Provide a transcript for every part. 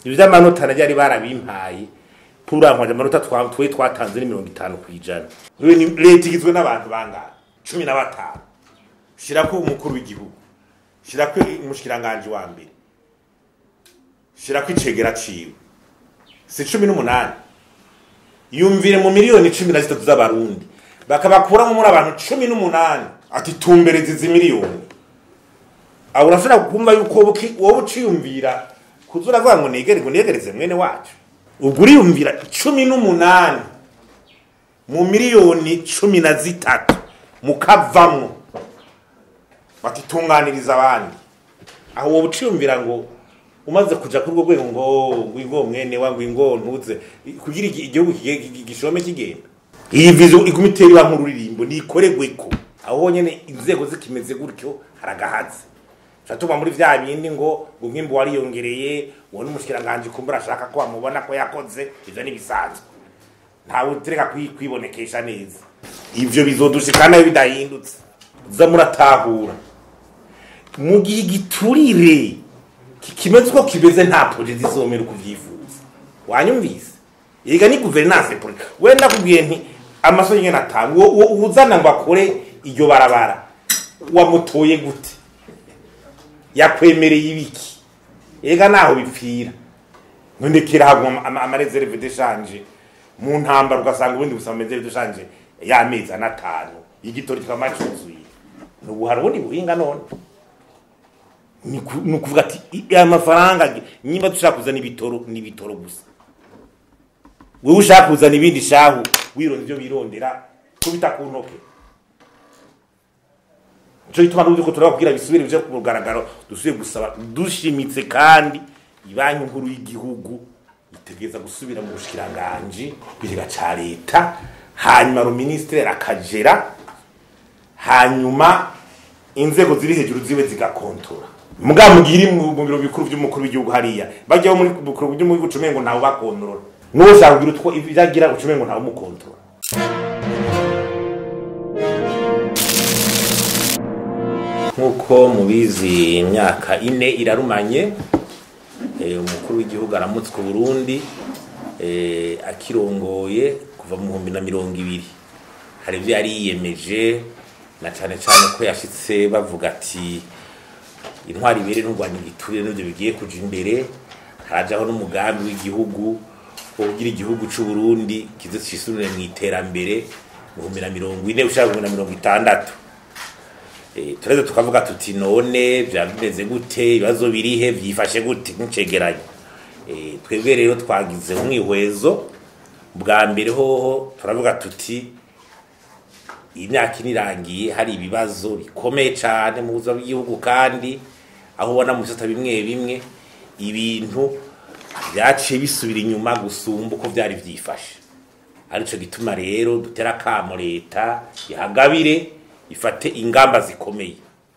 ibyo by'amanota najya ari barabimpaye turankwaje amanota twa- twe twatanze ni mirongo itanu ku ijana Rero ni- leta igizwe n'abantu bangana cumi na batanu shirako umukuru w'igihugu shirako umushikiranganji wa mbere shirako icegera ciwe si cumi n'umunani yumvire mu miliyoni cumi na zitatu z'abarundi bakabakuramo muri abantu cumi n'umunani ati tumbereze izi miliyoni aho urashobora kumva yuko wowe uki- wowe uciyumvira kuza uravuga ngo negere ngo negereze mwene wacu ubwo uriyumvira cumi n'umunani mu miliyoni cumi na zitatu mukavamwo bati tunganiriza abandi aho wowe uciyumvira ngo umaze kuja kuri urwo rwego ngo ngwingo mwene wa ngwingo ntuze kugira igi- igihugu kige- gi- gishome kigenda iyi vizo iguma itera iba nk'ururirimbo nikoregweko aho nyene inzego zikimeze gutyo haragahaze tuba muri vya bindi ngo ngo nk'imbu wariyongereye uwo n'umushikiranganji kumbura ashaka ko bamubona ko yakoze ivyo n'ibisanzwe ntawe utereka kwi- kwibonekesha neza ivyo bizodushika nayo bidahindutse za muratahura mu gihe giturire ki- kimeze uko kimeze nta projet zizomera uko uvyifuza wanyumvise yiga ni guverinance politique we ndakubwiye nti amaso nyene atanga uwo uwo uzana ngo akore iryo barabara wamutoye gute yakwemereye ibiki ega naho bipfira nondekera haguma ama- amareserve deshanje mu ntambara ugasanga ubundi busaba amareserve deshanje y'amezi anatanu igitori kikaba cuzuye nubu hari ubundi buhinga none ni ku- ni ukuvuga ati i- aya mafaranga ge- nyimba dushaka kuzana ibitoro ni ibitoro gusa wewe ushaka kuzana ibindi shahu wironda ibyo birondera kubita ku ntoke nico gituma n'uburyo ko turaba kugira bisubire bije ku mugaragaro dusubiye gusaba dushimitse kandi ibanki nkuru y'igihugu itegereza gusubira mu bushikiranganji biriga ca leta hanyuma ruministre akagera hanyuma inzego ziri hejuru zibe zigakontora mugabo mugiri mu mu biro bikuru by'umukuru w'igihugu hariya bajyaho muri bukuru by'umukuru ucumengo ntawe bakontorora n'uwo ushaka kugira utwo ibyagira ucumengo ntawe umukontorora nk'uko mubizi imyaka ine irarumanye eh, umukuru w'igihugu aramutswe Burundi eh, akirongoye kuva mu bihumbi na mirongo ibiri hari ibyo yari yiyemeje na cyane cyane ko yashitse bavuga ati intwari ibere n'urwanya igiturire n'ibyo bigiye kuja imbere harajaho n'umugambi w'igihugu wo kugira igihugu c'u Burundi kize cisubire mu iterambere mu bihumbi na mirongo ine ushaka mu bihumbi na mirongo itandatu Eh, tureze tukavuga tuti none byaba bimeze gute ibibazo birihe byifashe gute nk'icegeranyo Eh, twebwe rero twagize umwihwezo bwa mbere hoho turavuga tuti imyaka ine irangiye hari ibibazo bikomeye cyane mu buzima bw'igihugu kandi aho ubona mu bisata bimwe bimwe ibintu byaciye bisubira inyuma gusumba uko byari byifashe arico gituma rero dutera akamo leta ihagabire ifate ingamba zikomeye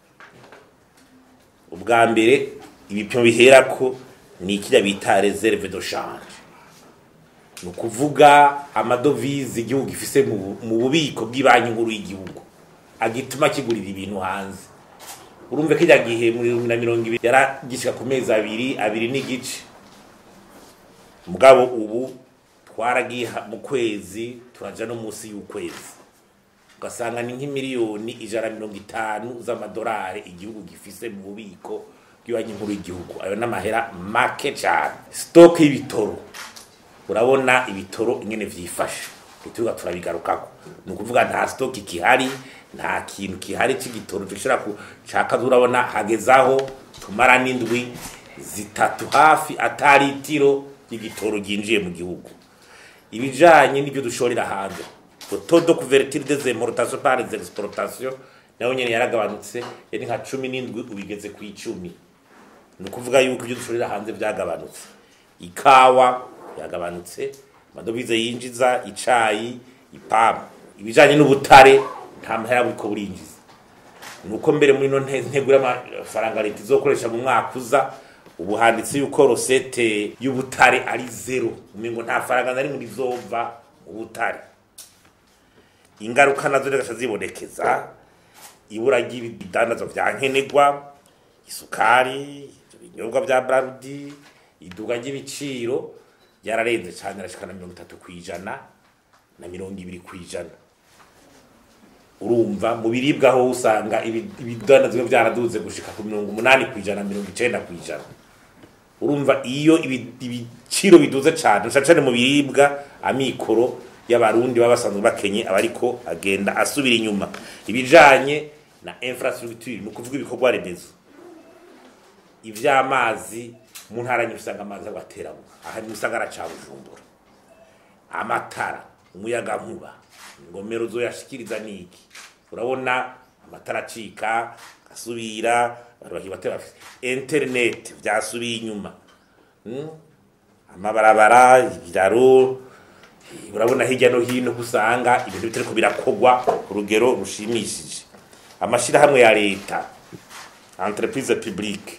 ubwa mbere ibipimo bihera ko ni ikijya bita reserve de change ni ukuvuga amadovize igihugu gifise mu bu- mu bubiko bw'ibanki nkuru y'igihugu agituma kigurira ibintu hanze urumve ko ijya gihe muri bibiri na mirongo ibiri yaragishika ku mezi abiri abiri n'igice mugabo ubu twaragiye ha- mu kwezi turaja no munsi y'ukwezi ugasanga ni nk'imiliyoni ijana na mirongo itanu z'amadolari igihugu gifise mu bubiko bw'ibanki nkuru y'igihugu ayo n'amahera make cyane sitoke y'ibitoro urabona ibitoro ingene vyifashe ituga turabigarukako ni ukuvuga nta stock ikihari nta kintu kihari c'igitoro gishobora kucaka urabona hagezaho tumara n'indwi zitatu hafi atari itiro ry'igitoro ryinjiye mu gihugu ibijanye n'ibyo dushorera hanze taux de couverture des importations par les exportations nayo nyene yaragabanutse yari nka cumi n'indwi ubigeze ku icumi ni ukuvuga yuko ibyo dushorera hanze byagabanutse ikawa yagabanutse amadovize yinjiza icayi ipamu ibijanye n'ubutare nta mahera buriko burinjiza nuko mbere muri no ntego y'amafaranga leta izokoresha mu mwaka uza ubu handitse yuko rosete y'ubutare ari zero umengo nta faranga na rimwe rizova mu butare ingaruka nazo zigaca zibonekeza ibura ry'ibidandazwa vya nkenerwa isukari ibinyobwa vya brarudi iduga ry'ibiciro ryararenze cyane arashikana mirongo itatu ku ijana na mirongo ibiri ku ijana urumva mu biribwa aho usanga ibi- ibidandazwa byaraduze gushika ku mirongo umunani ku ijana mirongo icenda ku ijana urumva iyo ibi- ibiciro biduze cyane cyane cyane mu biribwa amikoro y'abarundi baba basanzwe bakenye aba ariko agenda asubira inyuma ibijanye na infrastructure ni ukuvuga ibikorwa remezo ivy'amazi mu ntara nyinshi usanga amazi abateramo aha ni mu gisagara ca bujumbura amatara umuyaga nkuba ingomero zoyashikiriza niki urabona amatara acika asubira abantu bakiba batera bafise internet vyasubiye inyuma Mm? amabarabara ibiraro urabona hirya no hino ko usanga ibintu bitariko birakogwa ku rugero rushimishije amashirahamwe ya leta entreprise publique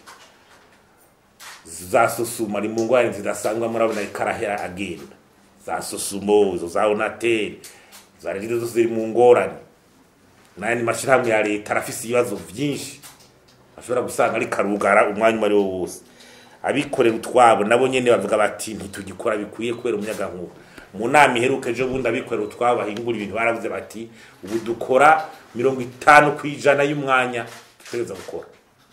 za susuma ari mu ngwani zidasanzwe murabona ikarahera agenda za susumo izo za onateri za regire zose ziri mu ngorane n'ayandi mashirahamwe ya leta arafise ibibazo vyinshi ashobora gusanga ari karugara umwanya uwo ari wo wose abikorera utwabo nabo nyene bavuga bati ntitugikora bikwiye kubera umuyagankuba mu nama iheruka ejo bundi abikorera utwabo bahingura ibintu baravuze bati ubu dukora mirongo itanu ku ijana y'umwanya dutegereza gukora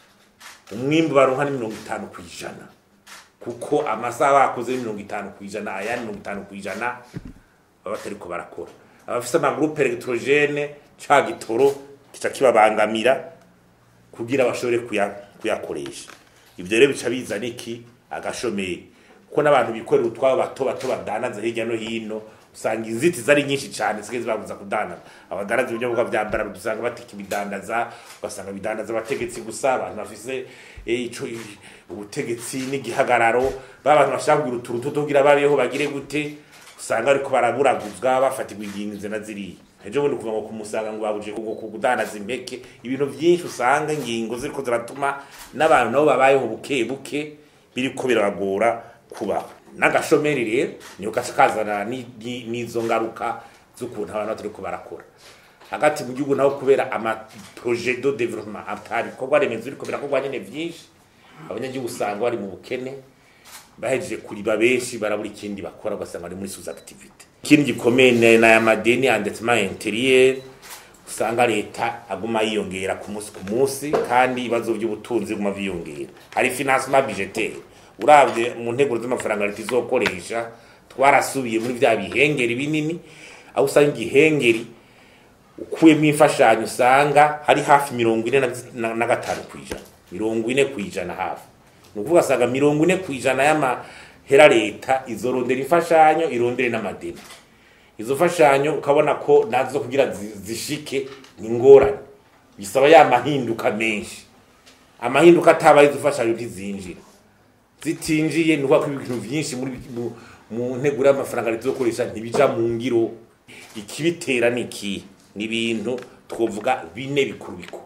umwimbu baronka ni mirongo itanu ku ijana kuko amasaha bakoze ni mirongo itanu ku ijana ayandi mirongo itanu ku ijana baba batariko barakora abafise amagurupe elegitorogen ca gitoro kica kibabangamira kugira bashobore kuya- kuyakoresha ivyo rero bica bizana iki agashomeri kuko n'abantu bikorera utwabo bato bato badanaza hirya no hino usanga inzitizi ari nyinshi cyane zisigaye zibabuza kudandaza abadanaza ibinyobwa vya bara dusanga batika ibidandaza ugasanga bidandaza abategetsi gusa abantu bafise eh, ico i- ubutegetsi n'igihagararo ba bantu bashaka kugira utuntu tuto kugira babeho bagire gute usanga ariko baraburaguzwa bafatirwa ingingo izi na ziriya ejo bundi kuva ngo kumusanga ngo babuje kugo kudandaza impeke ibintu byinshi usanga ingingo ziriko ziratuma n'abantu nabo babayeho buke buke biriko birabagora kubaho n'agashomeri rero niyo gaca kazana ni- ni- n'izo ngaruka z'ukuntu abantu batariko barakora hagati mu gihugu naho kubera ama projet de développement atari bikorwa remezo biriko birakorwa nyene vyinshi abanyagihugu usanga bari mu bukene bahejeje kuriba benshi barabura ikindi bakora ugasanga bari muri sous activité ikindi gikomeye ni n'aya madeni endettement intérieur usanga leta aguma yiyongera ku munsi ku munsi kandi ibibazo by'ubutunzi biguma vyiyongera hari financement budgetaire uravye mu nteguro z'amafaranga leta izokoresha twarasubiye muri vya bihengeri binini aho usanga igihengeri ukuyemo imfashanyo usanga hari hafi mirongo ine na- na- na gatanu ku ijana mirongo ine ku ijana hafi ni ukuvuga asanga mirongo ine ku ijana y'amahera leta izorondera imfashanyo irondere n'amadeni izo mfashanyo ukabona ko nazo kugira zi- zishike ni ngorane bisaba ya mahinduka menshi amahinduka atabaye izo mfashanyo ntizinjira zitinjiye ni ukuvuga ko ibintu byinshi muri mu- mu nteguro y'amafaranga leta izokoresha ntibija mu ngiro ikibitera ni iki ni ibintu twovuga bine bikuru bikuru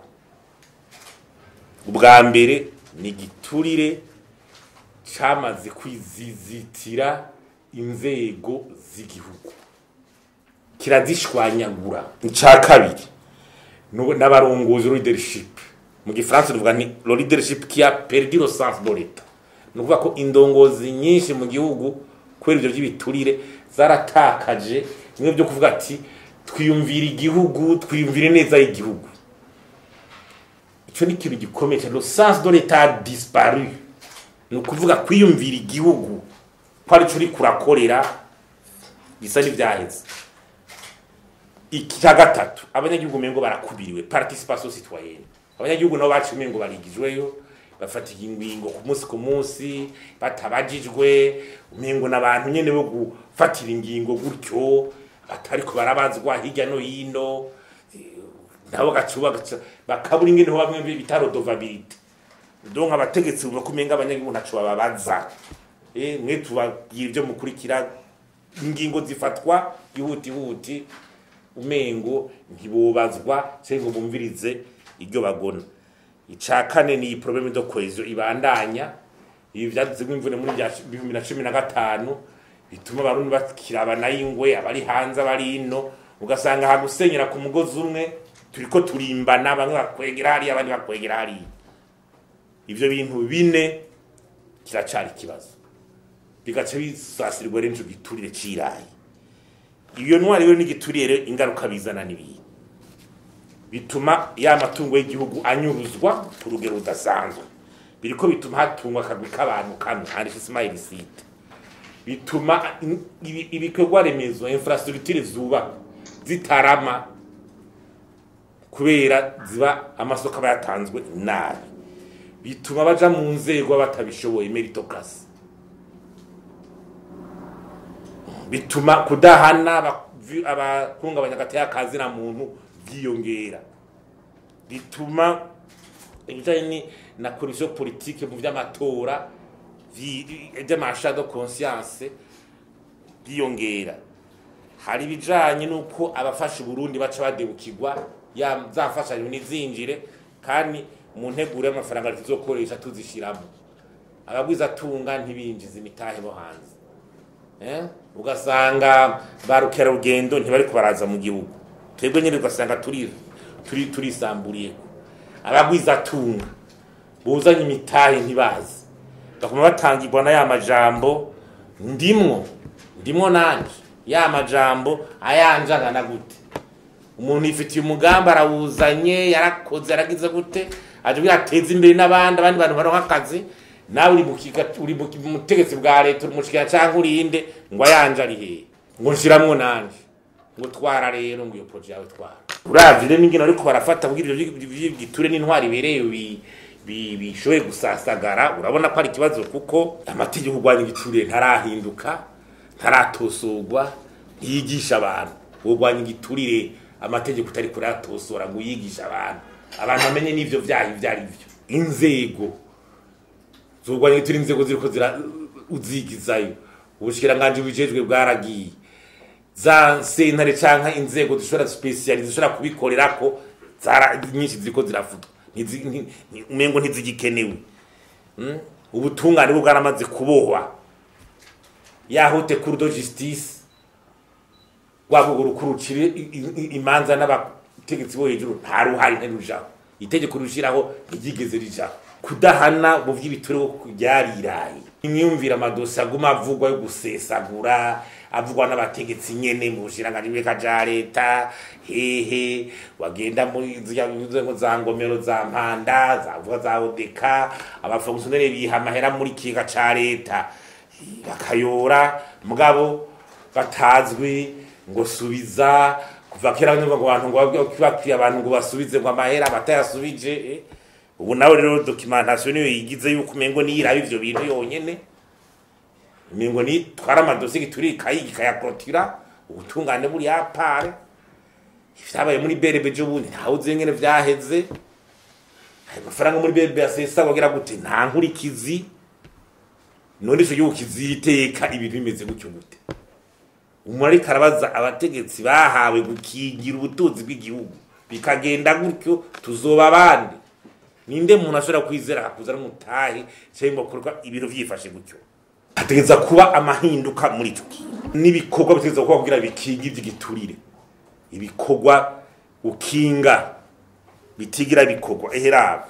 ubwa mbere ni igiturire cyamaze kwizizitira inzego z'igihugu kirazishwanyagura icya kabiri nu- n'abarongozi leadership mu gifaransa tuvuga ni lo leadership qui a perdu le sens de l'etat ni ukuvuga ko indongozi nyinshi mu gihugu kubera ibyo by'ibiturire zaratakaje bimwe byo kuvuga ati twiyumvira igihugu twiyumvire neza y'igihugu icyo ni ikintu gikomeye cyane le sens de l'etat a disparu ni ukuvuga kwiyumvira igihugu ko aricyo uri kurakorera bisa n'ibyaheze icya gatatu abanyagihugu umengo barakubiriwe participation citoyenne abanyagihugu nabo baciye umengo barigijweyo bafata ingingo ku munsi ku munsi batabajijwe umengo n'abantu nyene bo gufatira ingingo gutyo batariko barabazwa hirya no hino eh, nabo gacuba bakabura ingene ho bamwe bita rodovabilité donc abategetsi bumva ko umenga abanyagihugu ntaco bababaza eh mwe tubabwira ibyo mukurikira ingingo zifatwa ihutihuti umengo ntibubazwa cyangwa ngo bumvirize iryo bagona icya kane ni iyi porobeme do kwezo ibandanya ibi byadutse imvune muri bya bibiri na cumi na gatanu bituma abarundi bakirabana y'ingwe abari hanze abari ino ugasanga hagusenyera ku mugozi umwe turiko turimbana bamwe bakwegera hariya abandi bakwegera hariya ivyo bintu bine kiracari ikibazo bigaca bisasirirwa rero ico giturire c'irayi iyo ntwari rero n'igiturire rero ingaruka bizana n'ibindi bituma ya matungo y'igihugu anyuruzwa ku rugero rudasanzwe biriko bituma hatungwa akagwi k'abantu kamwe handitse smile site bituma in- ibi- ibikorwa remezo infrastructure zuba zitarama kubera ziba amasoko aba yatanzwe nabi bituma baja mu nzego batabishoboye meritocracy bituma kudahana abavi- abahungabanya agateka kazina muntu byiyongera bituma ibijanye ni- na corruption politique mu vy'amatora vi- vy'amasha de conscience byiyongera hari ibijanye n'uko abafasha uburundi baca badebukirwa ya za mfashanyo ntizinjire kandi mu nteguro y'amafaranga tuzokoresha tuzishiramo abagwiza tunga ntibinjiza imitahe bo hanze eh? ugasanga ba rukerarugendo ntibariko baraza mu gihugu twebwe nyine ugasanga turi turi turisamburiye abagwiza tunga buzanye imitahe ntibazi bakuma batangirwa na ya majambo ndimwo ndimwo nanje ya majambo ayanjangana gute umuntu yifitiye umugambi arawuzanye yarakoze yaragize gute aje kugira ateze imbere n'abandi abandi bantu baronka akazi nawe uri mu kiga- uri mu mu butegetsi bwa leta uri mu kigana canke urinde ngo ayanje ari hehe ngo nshiramwo nanje ngo twara rero ngo iyo proje yawe twara uravye rero n'ingene ariko barafata kugira ivyo vy'igiture n'intwari ibereye bi- bi- bishoboye gusasagara urabona ko ari ikibazo kuko amategeko urwanya igiture ntarahinduka ntaratosorwa ntiyigisha abantu urwanya igiturire amategeko utari kuratosora ngo uyigishe abantu abantu bamenye n'ivyo vyaha ivyo ari vyo inzego zurwanya igiturire inzego ziriko zira uzigizayo ubushikiranganji bujejwe bwaragiye za sentare canka inzego zishobora speciali zishobora kubikorerako zara nyinshi ziriko zirafutwa Ntizi- nti- nti- umengo ntizigikenewe Mm? ubutungane bwo bwaramaze kubohwa ya haute cour de justice rwabo rukurukire imanza n'abategetsi bo hejuru nta ruhari ntirujaho itegeko rishiraho ntiryigeze rijaho kudahana mu vy'ibituro ryariraye imyumvire amadosi aguma avugwa yo gusesagura avugwa n'abategetsi nyene mu bushiranganji bw'eka ja leta hehe wagenda muri zya nzego za ngomero za mpanda zavuga za odeka abafongisiyoneri biha amahera muri kiga ca leta bakayora mugabo batazwi ngo subiza kuva kera nyumva ngo abantu ngo bakwiye abantu ngo basubize ngo amahera batayasubije eh. ubu nawe rero documentation niyo yigize yuko umengo niyiraba ivyo bintu yonyene umengo ni twara amadosiye turi kayi kayakotira ubutungane buri yapare vyabaye muri berebe jo bundi ntawe uzi ngene vyaheze ayo mafaranga muri berebe asesa wagira gute nta nkurikizi none ico gihugu kiziteka ibintu bimeze gutyo gute umuntu ariko arabaza abategetsi bahawe gukingira ubutunzi bw'igihugu bikagenda gutyo tuzoba abandi ninde muntu ashobora kwizera akakuzana umutahe cyangwa gukorwa ibintu vyifashe gutyo hategeza kuba amahinduka muri ico kintu n'ibikorwa bitegeza kuba kugira bikinga ivy'igiturire ibikorwa ukinga bitigira bikorwa eheraba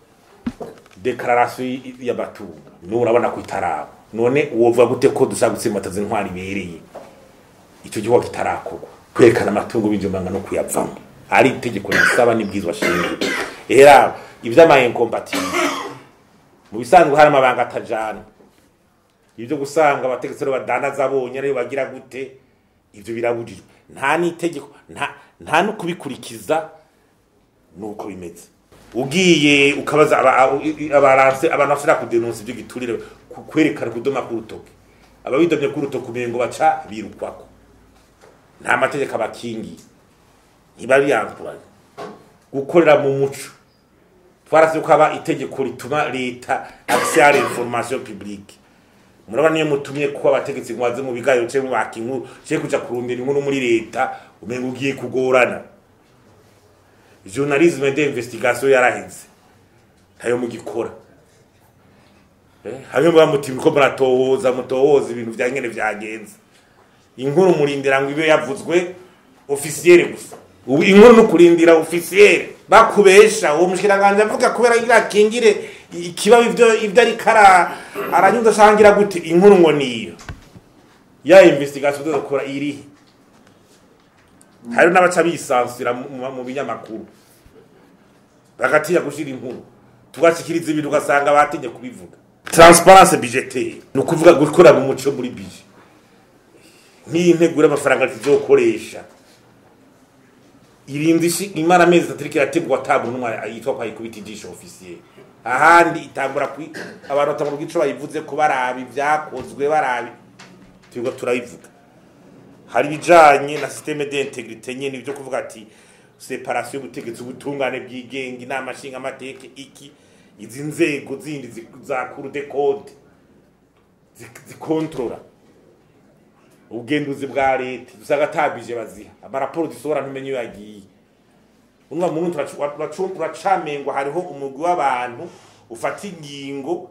dekararasiyo y'amatungo n'ubu urabona ko itaraba none wovuga gute ko dushaka gutsimbataza intwari ibereye icyo gikorwa kitarakorwa kwerekana amatungo b'injumanga no kuyavamo ari itegeko risaba n'ibwizwa shingiro era ivy'amaincompatibility mu bisanzwe hari amabanga atajana ibyo gusanga abategetsi rero badandaza bonye ariyo bagira gute ivyo birabujijwe nta n'itegeko nta nta no kubikurikiza nuko bimeze ugiye ukabaza aba- aba- abaranse abantu bashobora kudenonsa ibyo giturire ku- kwerekana kudoma k'urutoke ababidomye k'urutoke umengo baca birukwako nta mategeko abakingiye ntibabiyankuranye gukorera mu muco twarase ko haba itegeko rituma leta accès à l'information publique murabona niyo mutumye ko abategetsi ngo baze mu biganiro cyangwa baka inkuru cyangwa kuja kurondera inkuru muri leta umenga ugiye kugorana journalisme d'investigation yaraheze ntayo mugikora Eh, hamwe muba muti ko muratohoza mutohoza ibintu vya nyene vyagenze inkuru murindira ngo ibe yavuzwe officiere gusa ubu inkuru no kurindira officiere bakubesha uwo mushikiranganje avuga kubera ngira kingire ikiba ivyo ivyo ariko ara aranyuza shangira gute inkuru ngo niyo ya investigation dukora iri hari n'abaca bisansira mu- mu mu binyamakuru bagatinya gushira inkuru tugashikiriza ibintu ugasanga batinye kubivuga transparence budgetaire ni ukuvuga gukora mu muco muri budget nk'iyi ntegura amafaranga tuzokoresha irinzi ishi- imara amezi atatu iriko irategwa ata muntu umwe yitwa ko ayikubita ijisho ofisiye ahandi itangura kwi abantu batangura ico bayivuze ko barabi vyakozwe barabi turiko turabivuga hari ibijanye na systeme d'integrité nyene ibyo kuvuga ati separation y'ubutegetsi ubutungane bwigenga inama nshinga amateka iki izi nzego zindi zi- za cour de code zi- zikontrola ubugenduzi bwa leta dusanga atabije baziha amaraporo dusohora ntumenye iyo yagiye unwa muntu uracamengwa hariho umugwi w'abantu ufata ingingo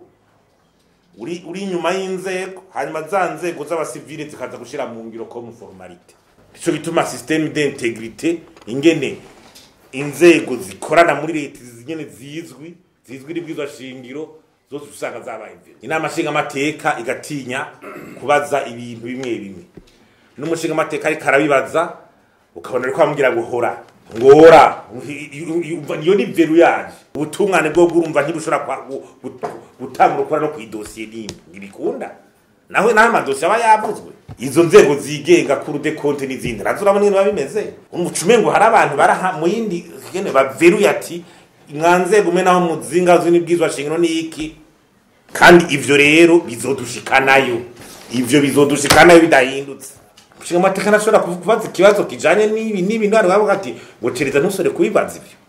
uri uri inyuma y'inzego hanyuma za nzego z'abasivile zikaza gushira mu ngiro comme formalite nico gituma systeme d'integrité ingene inzego zikorana muri leta zingene zizwi zizwi n'ibwirizwa shingiro zose usanga zabaye imbere inama nshinga amateka igatinya kubaza ibintu bimwe bimwe n'umushinga amateka ariko arabibaza ukabona ariko bamubwira ngo hora ngora niyo ni veru yaje ubutungane bwo urumva ntibushobora kwa- gu- gu- gutanga urukora no kwidosiye nimba ntibikunda nawe nawe amadosiye aba yavuzwe izo nzego zigenga kuri de konte n'izindi nazo urabona ingene biba bimeze umucume ngo hari abantu baraha mu yindi ngene baveruye ati mwa nzego umwe naho muzinga z'ibwizwa shingiro ni iki kandi ivyo rero bizodushikanayo ivyo bizodushikanayo bidahindutse nshinga amateka ntashobora kuvu- kubaza ikibazo kijanye n'ibi n'ibi ntwari bavuga ati ngo cereza ntusore kubibaza ivyo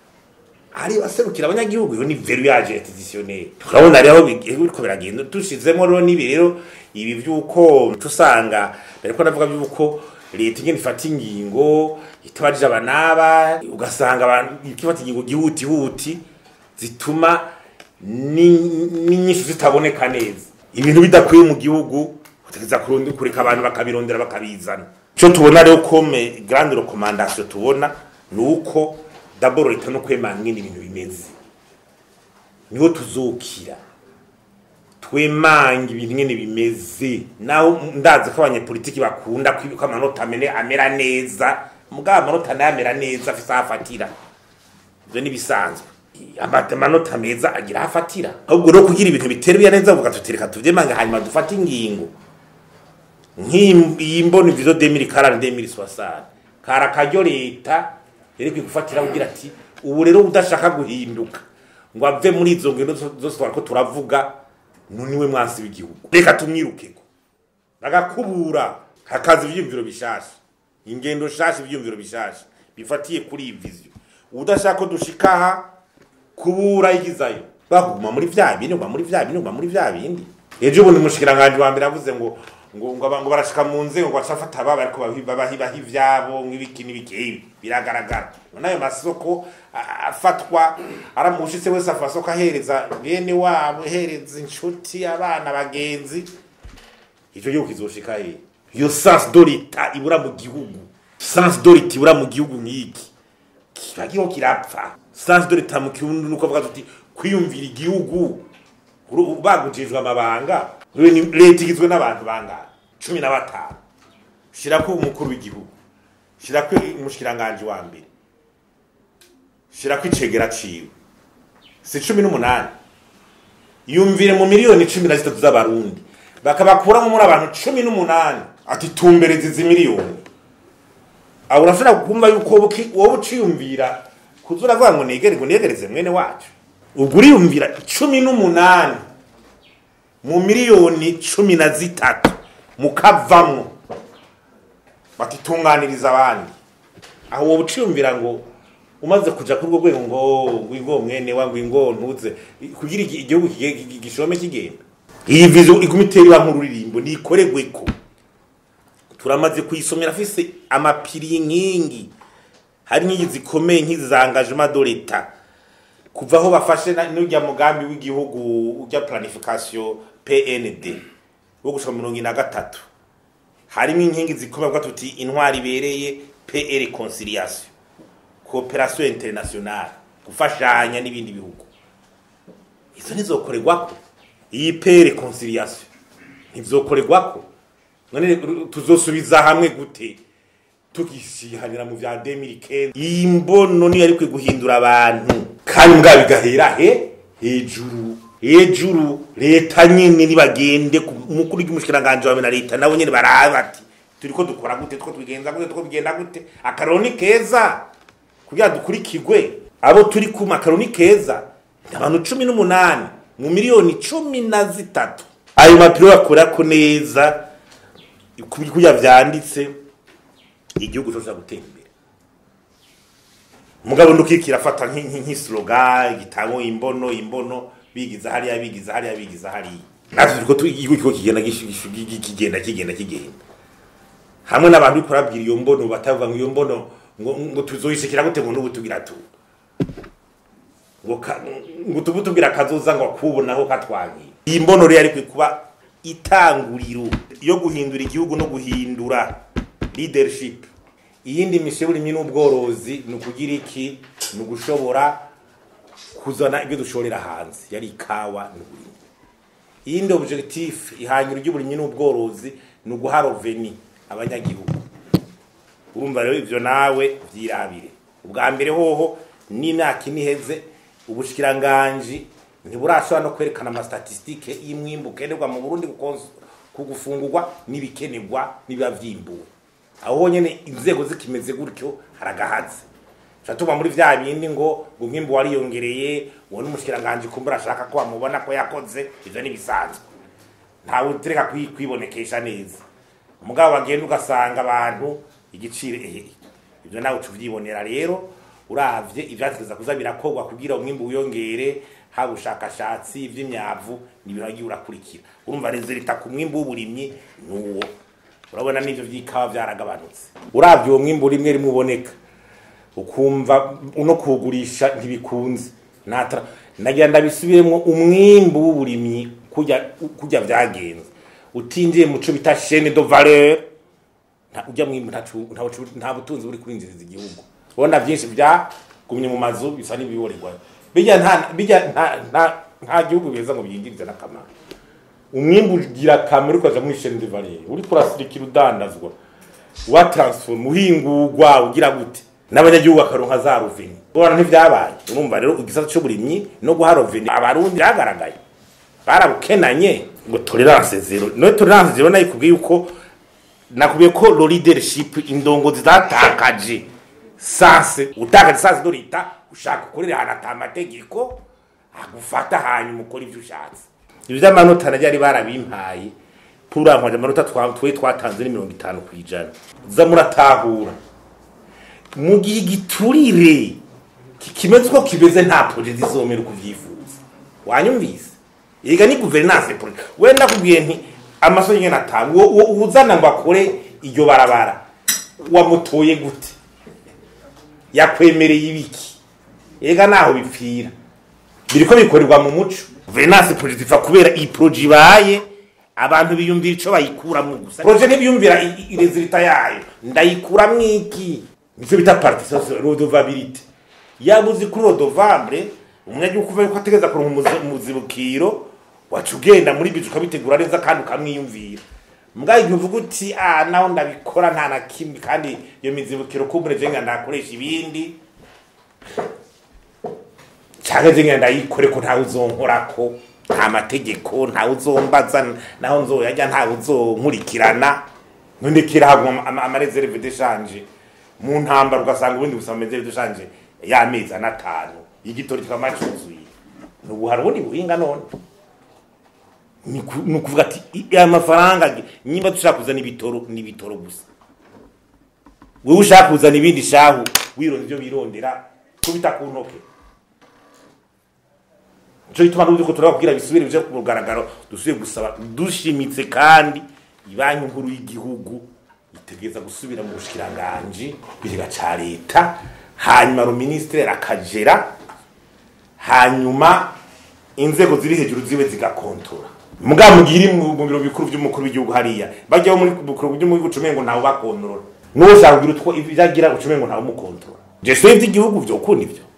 ari baserukira abanyagihugu iyo ni veru yaje institutionnel urabona rero bi- biriko biragenda dushizemo rero n'ibi rero ibi vy'uko tusanga bariko navuga vy'uko leta ingene ifata ingingo itabajije abanaba ugasanga abantu ikifata ingingo gihutihuti zituma ni- n'inyishu zitaboneka neza ibintu bidakwiye mu gihugu utegeza kurundi kureka abantu bakabirondera bakabizana cyo tubona rero kome grande recommandation tubona ni uko dabord leta no kwemanga ingene ibintu bimeze niho tuzokira twemanga ibintu ingene bimeze naho ndazi ko abanyepolitiki bakunda ko ko amanota amene amera neza mugabo amanota nayo amera neza afise aho afatira ivyo nibisanzwe amata amanota meza agira aho afatira ahubwo rero kugira ibintu biteruye neza uvuga tutireka tuvyemanga hanyuma dufate ingingo nk'iyi mbona ivizo 2040 2060 kara karyo leta yereke gufatira kugira ati ubu rero udashaka guhinduka ngo ave muri izo ngendo zo- zose twariko turavuga nuniwe mwansi w'igihugu reka tumwirukeko bagakubura hakaza ivyiyumviro bishasha ingendo shasha ivyiyumviro bishasha bifatiye kuri iyi viziyo udashaka ko dushikaha kubura igizayo baguma muri vya bindi guma muri vya bindi guma muri vya bindi ejo bundi umushikiranganje wa mbere avuze ngo ngo ngo abantu barashika mu nzego ngo bacafata ababa ariko bahibahibaho ivyabo nk'ibiki n'ibiki ibi biragaragara none ayo masoko a- afatwa aramushitse wese afasoko ahereza bene wabo ahereza inshuti abana bagenzi icyo gihugu kizoshika he iyo sans de l'etat ibura mu gihugu sans de l'etat ibura mu gihugu nk'iki kiba kiriho kirapfa sans de l'etat mu kirundi nuko avuga tuti kwiyumvira igihugu uru- bagujejwe amabanga Rero ni- leta igizwe n'abantu bangana cumi na batanu shirako umukuru w'igihugu shirako umushikiranganje wa mbere shirako icegera ciwe si cumi n'umunani yumvire mu miliyoni cumi na zitatu z'abarundi bakabakuramo muri abantu cumi n'umunani ati tumbereze izi miliyoni aho urashobora kumva yuko wowe uki- wowe uciyumvira kuza uravuga ngo negere ngo negereze mwene wacu ubwo uriyumvira cumi n'umunani mu miliyoni cumi na zitatu mukavamwo batitunganiriza abandi aho wowe uciyumvira ngo umaze kuja kuri urwo rwego ngo ngwingo mwene wa ngwingo ntuze kugira igi- igihugu kige- gi- gishome kigenda iyi vizo iguma itera iba nk'ururirimbo nikoregweko turamaze kuyisomera afise amapiri y'inkingi hari inkingi zikomeye nk'izi za engagement de l'etat kuva aho bafashe na- n'urya mugambi w'igihugu urya planification PND wo gushika mu mirongo ine na gatatu harimo inkingi zikomeye bwa tuti intwari ibereye PE reconciliation cooperation internationale gufashanya n'ibindi bihugu izo ntizokorerwako iyi pere conciliation ntivyokorerwako none tuzosubiza hamwe gute tugishihanira mu vya 2015 iyi mbono niyo ariko guhindura abantu kandi mbwa bigahera he hejuru hejuru leta nyene nibagende mukuru w'umushikiranganje wawe na leta nabo nyene baraba ati turiko dukora gute two tubigenza gute two bigenda gute akaroni keza kugira dukurikirwe abo turi ku makaroni keza abantu cumi n'umunani mu miliyoni cumi na zitatu ayo mapiro bakorako neza kurya vyanditse igihugu cyoza gutera imbere mugabo ndukikira afata nk'isloga igitabo imbono imbono bigiza hariya bigiza hariya bigiza hariya natwe turiko igihugu kiko kigenda kigenda kigenda kigenda hamwe n'abantu biko barabwira iyo mbono batavuga ngo iyo mbono ngo ngo tuzoyishikira gute ngo n'ubu tugira tu ngo ngo tubu tugira kazoza ngo akubonaho katwangiye iyi mbono rero ariko kuba itanguriro yo guhindura igihugu no guhindura leadership iyindi mishe burimyi n'ubworozi ni ukugira iki ni ugushobora kuzana ibyo dushorera hanze yari ikawa n'uburimyi iyindi objectif ihangiro ry'uburimyi n'ubworozi ni uguha roveni abanyagihugu urumva rero ivyo nawe vyirabire ubwa mbere hoho n'imyaka iniheze ubushikiranganji ntiburashobora no kwerekana amastatistike y'imwimbu ukenerwa mu burundi kugufungurwa n'ibikenerwa n'ibiba vyimbuwe aho honyene inzego zikimeze gutyo haragahaze tuba muri vya bindi ngo umwimbu wariyongereye uwo n'umushikiranganje kumbura ashaka ko bamubona ko yakoze ivyo nibisanzwe ntawe utereka kwibonekesha neza mugabo bagenda ugasanga abantu igiciro ehe ivyo nawe tuvyibonera rero uravye ivyategeza kuza birakorwa kugira umwimbu wiyongere haba ubushakashatsi ivy'imyavu n'ibintu wagiye urakurikira urumva rezerita ku mwimbu w'uburimyi nuwo urabona n'ivyo vy'ikawa vyaragabanutse uravye uwo mwimbu rimwe rimwe uboneka ukumva no kugurisha ntibikunze natara nagira ndabisubiremwo umwimbu w'uburimyi kujya kujya vyagenze utinjiye muco bita chaîne de valeur nta ujya mwimbu nta butunzi buri kurinjiriza igihugu ubona byinshi byagumye mu mazu bisa n'ibiborerwa bijya nta bijya nta nta nta gihugu beza ngo byinjirize n'akamaro umwimbu ugira akamaro ukaja muri chaîne de valeur uri kurasirikira udandazwa wa transform uhingurwa ugira gute n'abanyagihugu bakaronka za ruveni ubona ntivyabaye urumva rero igisata c'uburimyi no guha ruveni abarundi byagaragaye barabukenanye ngo tolerance zero no tolerance zero nayo kubwiye uko nakubiye ko lo leadership indongo zidatakaje sanse utakaje sanse do leta ushaka ukorera ahantu ata amategeko agufata hanyuma ukora ivyo ushatse ivyo vy'amanota naryo ari barabimpaye purankwaje amanota twe twatanze ni mirongo itanu kw'ijana za muratahura mu gihe giturire kimeze uko kimeze nta proje zizomera uko uvyifuza wanyumvise ega ni guverinance proje wenda kubwiye nti amaso nyene atanga uwo uzana ngo akore iryo barabara wamutoye gute yakwemereye ibiki ega naho bipfira biriko bikorerwa mu muco guverinance proje zifa kubera iyi proje ibaye abantu biyumvira ico bayikuramwo gusa proje ntibiyumvira irezilita yayo ndayikuramwo iki nicyo bita participation redevabilité yaba uzi kuri redevable umunyagihugu kuva yuko ategeza kuronka umuzibukiro waca ugenda muri bizu ukabitegura neza kandi ukamwiyumvira mbwa igihe uvuga uti ah naho ndabikora nta na kimwe kandi iyo mizibukiro kumbure jenga ndakoresha ibindi cyangwa jenga ndayikore ko ntawe uzonkorako nta mategeko ntawe uzombaza naho nzoyajya ntawe uzonkurikirana nundikira haguma amareserve d'échange mu ntambara ugasanga ubundi busaba mezere dushanje y'amezi anatanu igitori kikaba cyuzuye nubu hari ubundi buhinga none ni ukuvuga ati aya mafaranga nyimba dushaka kuzana ibitoro n'ibitoro gusa wewe ushaka kuzana ibindi shahu wironda ibyo birondera kubita ku ntoke nico gituma n'uburyo ko turababwira bisubire bije ku mugaragaro dusubiye gusaba dushimitse kandi ibanki nkuru y'igihugu itegeza gusubira mu bushikiranganje biriga ca leta hanyuma ruministre akagera hanyuma inzego ziri hejuru zibe zigakontora muga mugiri mu biro bikuru by'umukuru w'igihugu hariya bajyaho muri bukuru by'umukuru ucumengo ntawe bakontorora n'uwo ushaka kugira utwo ivyagira ucumengo ntawe umukontorora je so ivy'igihugu vyo kundi ivyo